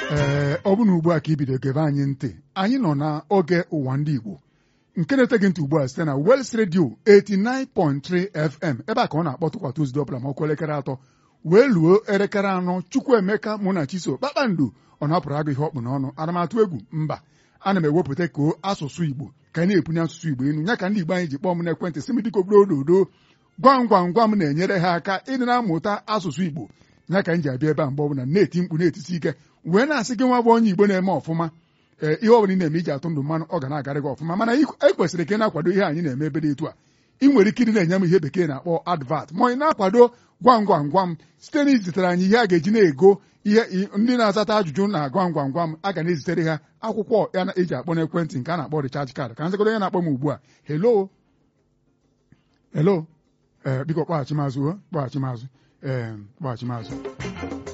ee ọ bụ na ugbu a ka ibido gebe anyị ntị anyị nọ n'oge ụwa ndị Igbo nke na-eteghị ntị ugbu a site na Wels Radio 89.3 FM ebe a ka ọ na-akpọtụkwa Tuzdee ọbụla ma ọkụ elekere atọ wee luo elekere anọ Chukwuemeka mụ na Chiso kpakpando ọ na-apụrụ agụ ihe ọkpụ n'ọnụ ana m atụ egwu mba ana m ewepụta ka asụsụ Igbo ka anyị na-ebunye asụsụ Igbo enu ya ka ndị Igbo anyị ji kpọọ m n'ekwentị sị m dịka obodo ododo gwam gwam gwam na-enyere ha aka ịdị na-amụta asụsụ Igbo ya ka m ji abịa ebe a mgbe ọbụla na-eti mkpu na-etisi ike wee na-asị gị nwa bụ onye Igbo na-eme ọfụma ee ihe ọbụla ị na-eme iji atụ ndụ mmanụ ọ ga na-agarị gị ọfụma mana e kwesịrị ka ị na-akwado ihe anyị na-eme ebe dị etu a ị nwere ike ịdị na-enye m ihe bekee na-akpọ advat ma ị na-akwado gwam gwam gwam site na izitere anyị ihe a ga-eji na-ego ihe ndị na-azata ajụjụ na gwam gwam gwam a ga na-ezitere ha akwụkwọ ya eji akpọ n'ekwentị nke a na-akpọ recharge card ka nzikọdo ya na-akpọ m ugbu a hello hello ee biko kpọghachi mazụ kpọghachi mazụ ee kpọghachi mazụ